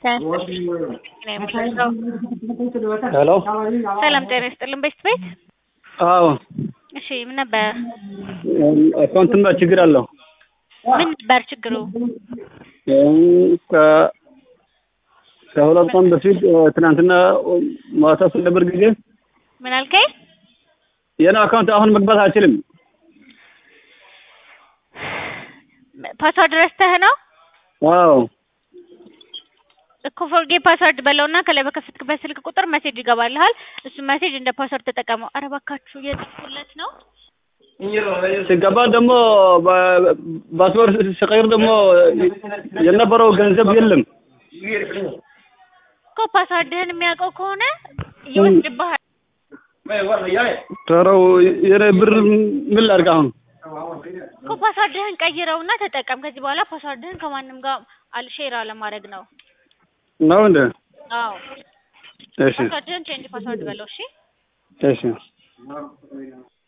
ሄሎ ሰላም ጤና ይስጥልን። ቤት ቤት አዎ እሺ፣ ምን ነበር አካውንትማ ችግር አለው። ምን ነበር ችግሩ? ከ- ከሁለት ቀን በፊት ትናንትና ማታ ስነበር ጊዜ ምን አልከኝ? የኔ አካውንት አሁን መግባት አልችልም። ፓስዋርድ ረስተህ ነው አዎ እኮ ፎርጌ ፓስዋርድ በለውና ከላይ በከፈትክበት ስልክ ቁጥር ሜሴጅ ይገባልሃል። እሱ ሜሴጅ እንደ ፓስዋርድ ተጠቀመው። ኧረ እባካችሁ እየጻፍኩለት ነው። ሲገባ ደግሞ ፓስፖርት ሲቀይር ደግሞ የነበረው ገንዘብ የለም። እኮ ፓስዋርድህን የሚያውቀው ከሆነ ይወስድብሃል። ተረው የኔ ብር ምን ላድርግ አሁን? እኮ ፓስዋርድህን ቀይረውና ተጠቀም። ከዚህ በኋላ ፓስዋርድህን ከማንም ጋር አልሼር አለማድረግ ነው። ነው እንደ አዎ እሺ ፓስዋርድህን ቼንጅ ፓስዋርድ በለው። እሺ እሺ